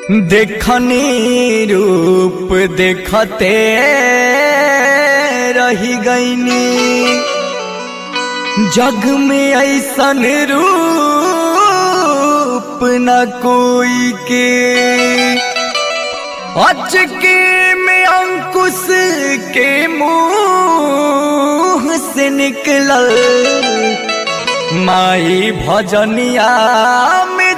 देखनी रूप देखते रही गईनी जग में ऐसन रूप न कोई के अचके में अंकुश के मुंह से निकलल माई भजनिया में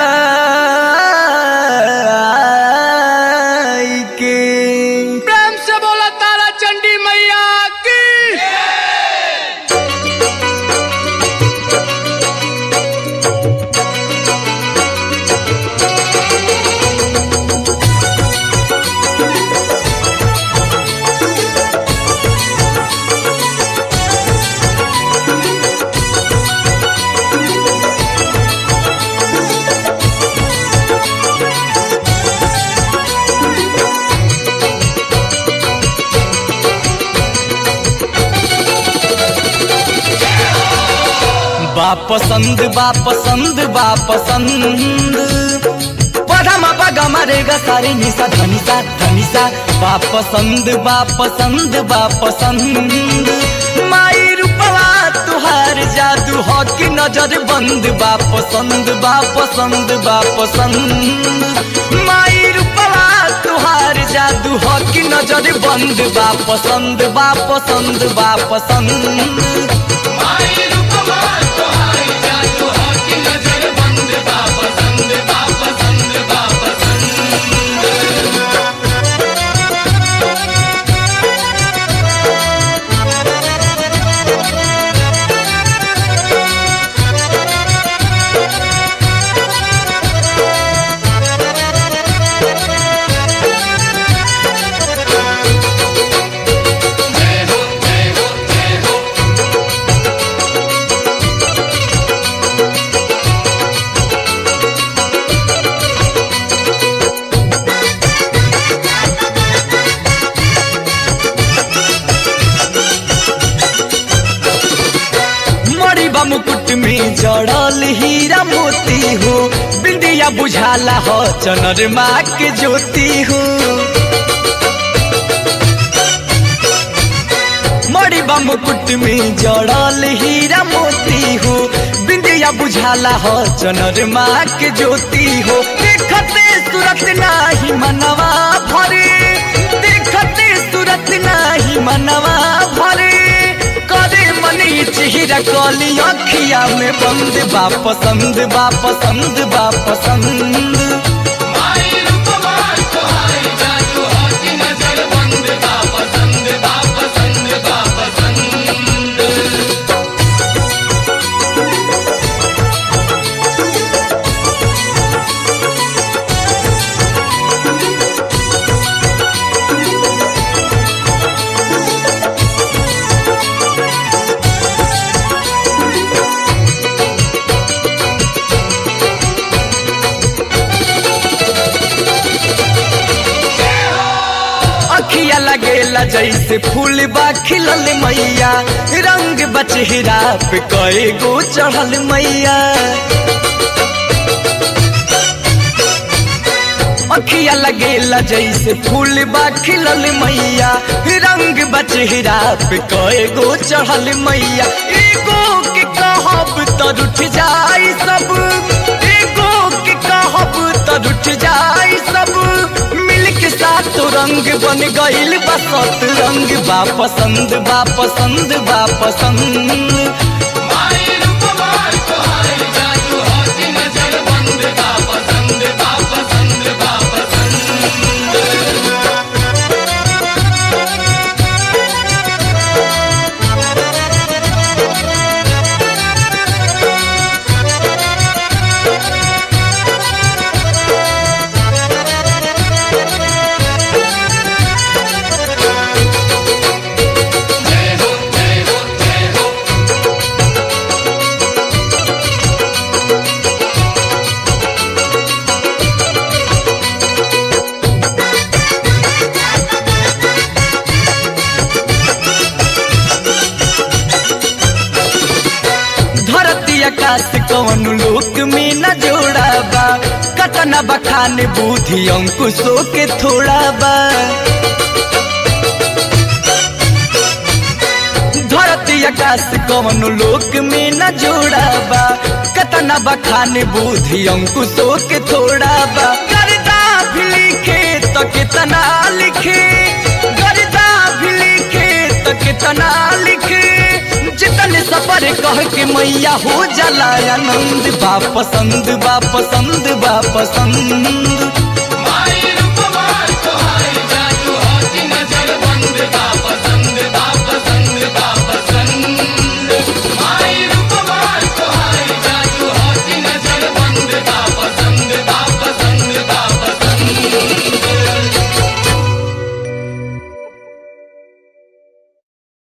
जाई के प्रेम से बोला तारा चंडी मैया की बा पसंद बा पसंद बा पसंद पधमा पगमा रे ग सारे निशा धनिसा धनिसा बा पसंद बा पसंद बा पसंद माई रूपवा तुहार जादू हो कि नजर बंद बा पसंद बा पसंद बा पसंद माई रूपवा तुहार जादू हो कि नजर बंद बा पसंद बा पसंद बा पसंद मड़ीबा मुकुट में जड़ल हीरा मोती हो बिंदिया बुझाला हो चनर माँ के ज्योति हो मड़ीबा मुकुट में जड़ल हीरा मोती हो बिंदिया बुझाला हो चनर माँ के ज्योति हो देखते सूरत नाही मनवा भरे देखते सूरत नाही मनवा भरे करे मनी चेहरा कली अखिया में बंद बा पसंद बा पसंद बा पसंद अखिया लगेला जैसे फूल बा खिलल मैया रंग बचेहरा पे कए गो चढ़ल मैया अखिया लगेला जैसे फूल बा खिलल मैया रंग बचेहरा पे कए गो चढ़ल मैया एगो के कहब तो उठ जाई सब एगो के कहब तो उठ जाई सब मिल के साथ रंग बन गइल बसत रंग बा पसंद बा पसंद बा पसंद बखान बुद्धि अंकुशो के थोड़ा बा धरती आकाश कवन लोक में न जोड़ा बा कतना बखान बुद्धि अंकुशो के थोड़ा बा गर्दा भी लिखे तो कितना लिखे गर्दा भी लिखे तो कितना लिखे जितने सफर कह के मैया हो जाला आनंद बा पसंद बा पसंद बा पसंद